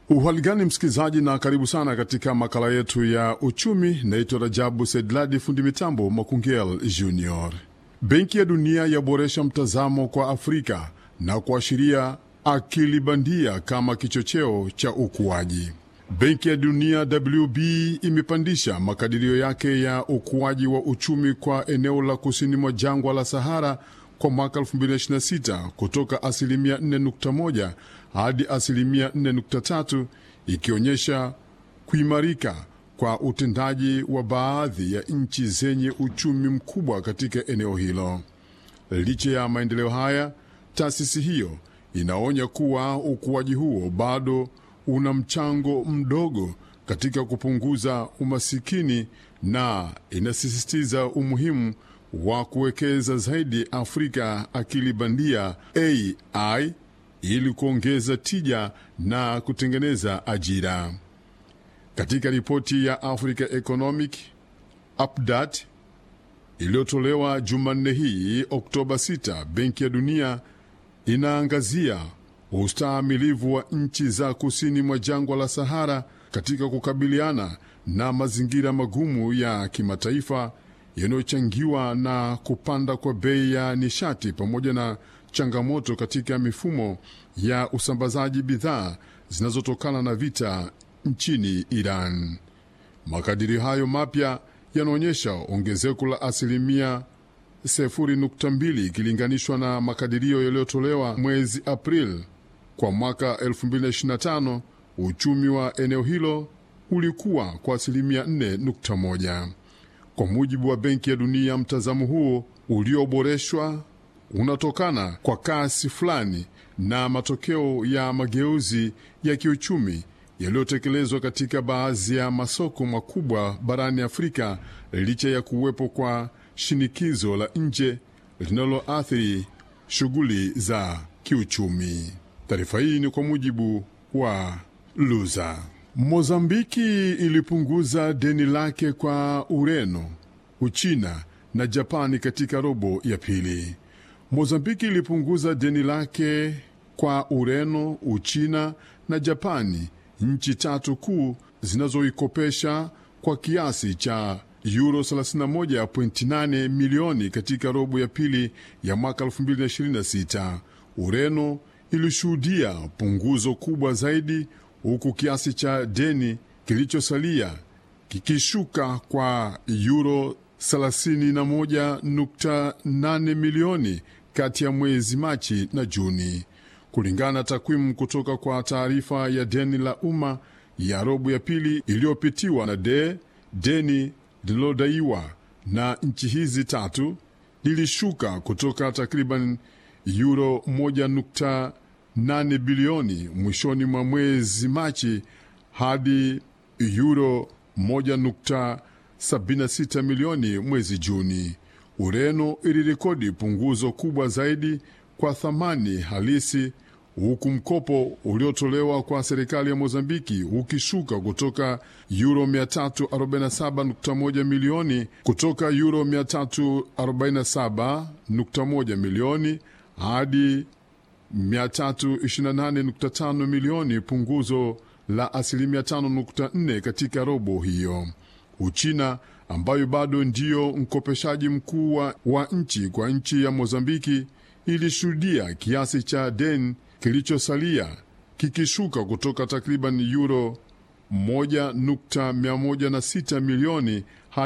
Uhaligani msikilizaji, na karibu sana katika makala yetu ya uchumi. Naitwa Rajabu Sedladi, fundi mitambo Makungel Junior. Benki ya Dunia yaboresha mtazamo kwa Afrika na kuashiria akili bandia kama kichocheo cha ukuaji. Benki ya Dunia WB imepandisha makadirio yake ya ukuaji wa uchumi kwa eneo la kusini mwa jangwa la Sahara kwa mwaka 2026 kutoka asilimia 4.1 hadi asilimia 4.3, ikionyesha kuimarika kwa utendaji wa baadhi ya nchi zenye uchumi mkubwa katika eneo hilo. Licha ya maendeleo haya, taasisi hiyo inaonya kuwa ukuaji huo bado una mchango mdogo katika kupunguza umasikini na inasisitiza umuhimu wa kuwekeza zaidi Afrika akili bandia AI ili kuongeza tija na kutengeneza ajira. Katika ripoti ya Africa Economic Update iliyotolewa Jumanne hii Oktoba 6, Benki ya Dunia inaangazia ustahimilivu wa nchi za kusini mwa jangwa la Sahara katika kukabiliana na mazingira magumu ya kimataifa yanayochangiwa na kupanda kwa bei ya nishati pamoja na changamoto katika mifumo ya usambazaji bidhaa zinazotokana na vita nchini Iran. Makadirio hayo mapya yanaonyesha ongezeko la asilimia 0.2 ikilinganishwa na makadirio yaliyotolewa mwezi Aprili. Kwa mwaka 2025 uchumi wa eneo hilo ulikuwa kwa asilimia 4.1. Kwa mujibu wa Benki ya Dunia, mtazamo huo ulioboreshwa unatokana kwa kasi fulani na matokeo ya mageuzi ya kiuchumi yaliyotekelezwa katika baadhi ya masoko makubwa barani Afrika, licha ya kuwepo kwa shinikizo la nje linaloathiri shughuli za kiuchumi. Taarifa hii ni kwa mujibu wa Luza. Mozambiki ilipunguza deni lake kwa Ureno, Uchina na Japani katika robo ya pili. Mozambiki ilipunguza deni lake kwa Ureno, Uchina na Japani, nchi tatu kuu zinazoikopesha kwa kiasi cha euro 31.8 milioni katika robo ya pili ya mwaka 2026. Ureno ilishuhudia punguzo kubwa zaidi huku kiasi cha deni kilichosalia kikishuka kwa euro 31.8 milioni kati ya mwezi Machi na Juni, kulingana na takwimu kutoka kwa taarifa ya deni la umma ya robo ya pili iliyopitiwa na de deni lililodaiwa na nchi hizi tatu lilishuka kutoka takriban euro 1.8 bilioni mwishoni mwa mwezi Machi hadi euro 1.76 milioni mwezi Juni. Ureno ilirekodi punguzo kubwa zaidi kwa thamani halisi, huku mkopo uliotolewa kwa serikali ya Mozambiki ukishuka kutoka euro 347.1 milioni kutoka euro 347.1 milioni hadi 328.5 milioni, punguzo la asilimia 5.4 katika robo hiyo. Uchina ambayo bado ndiyo mkopeshaji mkuu wa nchi kwa nchi ya Mozambiki ilishuhudia kiasi cha deni kilichosalia kikishuka kutoka takriban euro 1.106 milioni